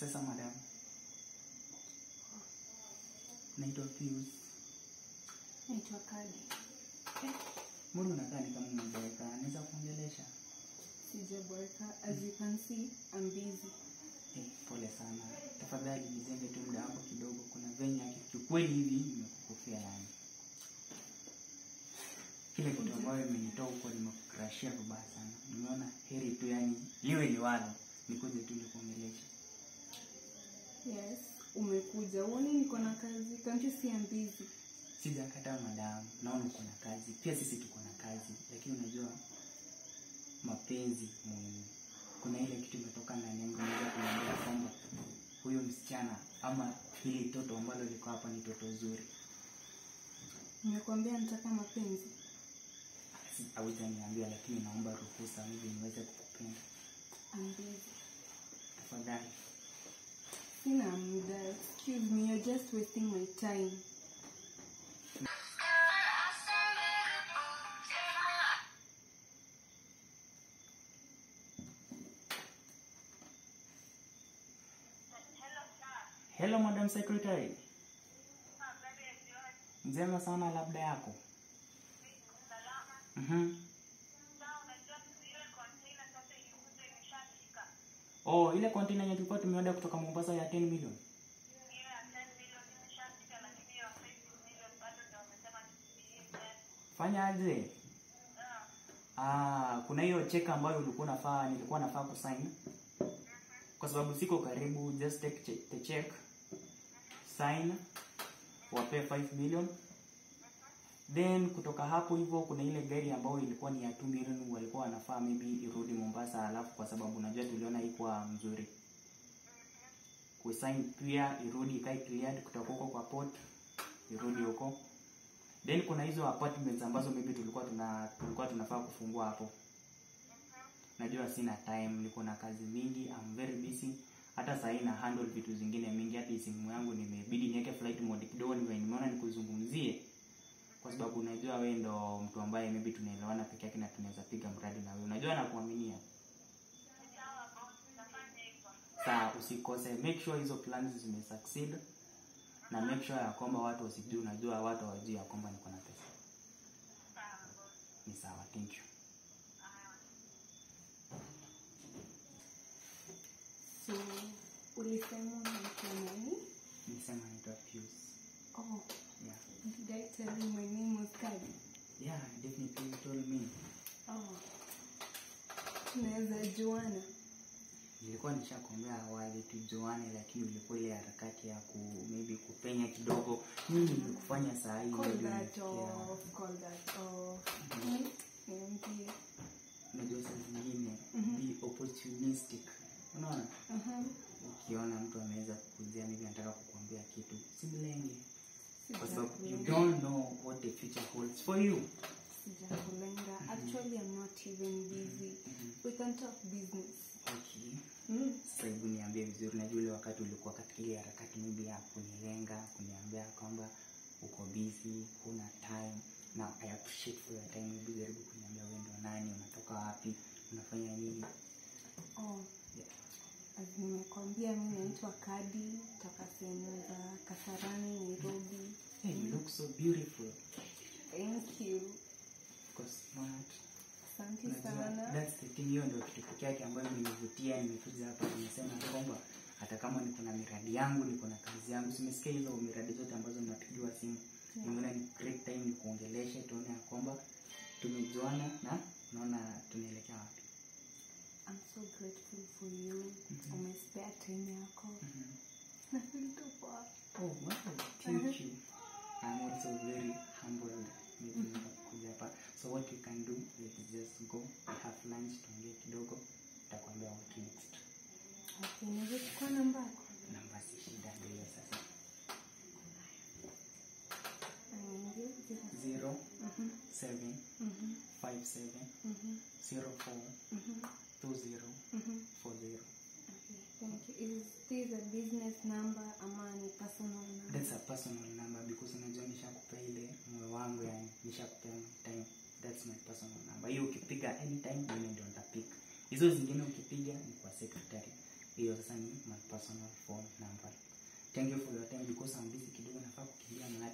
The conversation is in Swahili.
Sasa madam, naitwa Pius. Naitwa Kadi. Mbona unakaa ni kama umeboeka? Naweza kuongelesha? Sijaboeka. As you can see, I'm busy. Eh, pole sana. Tafadhali nizenge tu muda wako kidogo. Kuna venye kiukweli hivi nimekukufia yani. Kile kitu ambayo imenitoa huko nimekukrashia vibaya sana. Nimeona heri tu yani liwe liwalo nikuje tu nikuongelesha. Yes, umekuja. Uone niko na kazi. Can't you see I'm busy? Sijakataa madamu, naona uko na kazi, pia sisi tuko na kazi, lakini unajua mapenzi muhimu. Kuna ile kitu imetoka ndani yangu, naweza kuniambia kwamba huyo msichana ama hili toto ambalo liko hapa ni toto zuri. Nimekwambia nataka mapenzi. Si- Haujaniambia, lakini naomba ruhusa hivi niweze kukupenda I'm busy. tafadhali. Sina muda. Excuse me, you're just wasting my time. Hello madam secretary. Njema sana, labda yako. Mhm. Oh, ile container yenye tulikuwa tumeorder kutoka Mombasa ya 10 million. Fanya aje? Ah, kuna hiyo check ambayo ulikuwa nafaa nilikuwa nafaa kusign. Kwa sababu siko karibu, just take che- the check. Sign. Wape 5 million. Then kutoka hapo hivyo kuna ile gari ambayo ilikuwa ni ya 2 million walikuwa wanafaa maybe irudi Mombasa, alafu kwa sababu unajua tuliona haikuwa mzuri. Kusign pia irudi ikae cleared kutoka huko kwa port irudi huko. Then kuna hizo apartments ambazo maybe tulikuwa tuna tulikuwa tunafaa kufungua hapo. Najua sina time, niko na kazi mingi, I'm very busy. Hata sasa na handle vitu zingine mingi, hata hii simu yangu nimebidi niweke flight mode kidogo, nime- nimeona nikuzungumzie kwa sababu unajua wewe ndo mtu ambaye maybe tunaelewana peke yake na tunaweza piga mradi na wewe. Unajua nakuaminia. Sawa, usikose. Make sure hizo plans zime succeed na make sure ya kwamba watu wasijui, unajua watu hawajui ya kwamba niko na pesa. Ni sawa, thank you. So, ulisema unaitwa nani? Nilisema naitwa Pius. Oh, Yeah. did I tell you my name was Kadi? Yeah, definitely you told me. Oh. Tunaweza juana. Nilikuwa nishakwambia awali tujuane, lakini ulikuwa ile harakati ya ku maybe kupenya kidogo. Mimi nilikufanya saa hii Call maybe that unafikia- off, call that off. Mm, Niambie. unajua saa zingine Mhm. be opportunistic. Unaona? Mhm. Ukiona mtu ameweza kukujia maybe anataka kukuambia kitu, simlenge. Kwa sababu you Sijakulenga. don't know what the future holds for you. Sijakulenga. Actually, I'm not even busy. We can talk business. Okay. Mm. Sasa hebu niambie vizuri, najua ile wakati ulikuwa katika ile harakati maybe ya kunilenga, kuniambia kwamba uko busy, huna time. Now I appreciate for your time. Hebu jaribu kuniambia wewe ndo nani, unatoka wapi, unafanya nini? Oh, Yeah. as nimekwambia mi naitwa Kadi toka sehemu za Kasarani, Nairobi. Hey, you look so beautiful. Thank you. Uko smart. Asante Unajua, sana. that's the thing, hiyo ndio kitu pekee yake ambayo imenivutia. Nimekuja hapa nimesema kwamba hata kama niko na miradi yangu, niko na kazi yangu, simesikia hizo miradi zote ambazo napigiwa simu, nimeona ni great time nikuongeleshe, tuone ya kwamba tumejuana na naona tunaelekea wapi. I'm so grateful for you. Umespare time yako. Mhm. Na feel tu poa. Oh, wow, thank you. I'm also very humbled maybe nimekuja hapa. So what we can do, let's just go, we have lunch, tuongee kidogo, nitakwambia what next. Okay, naweza chukua namba yako? Namba si shida, ndio hiyo sasa. Aniambie zero. zero Mhm, seven mhm, five seven mhm, zero four mhm, two zero mhm. four zero. Okay, thank you. Is this a business number ama ni personal number? That's a personal number because unajua nishakupea ile moyo wangu, yani nishakupea my time. That's my personal number. Hiyo ukipiga anytime, mimi ndio nitapick. Hizo zingine ukipiga ni kwa secretary. hiyo sasa ni my personal phone number thank you for your time because I'm busy kidogo nafaa kukimbia mahali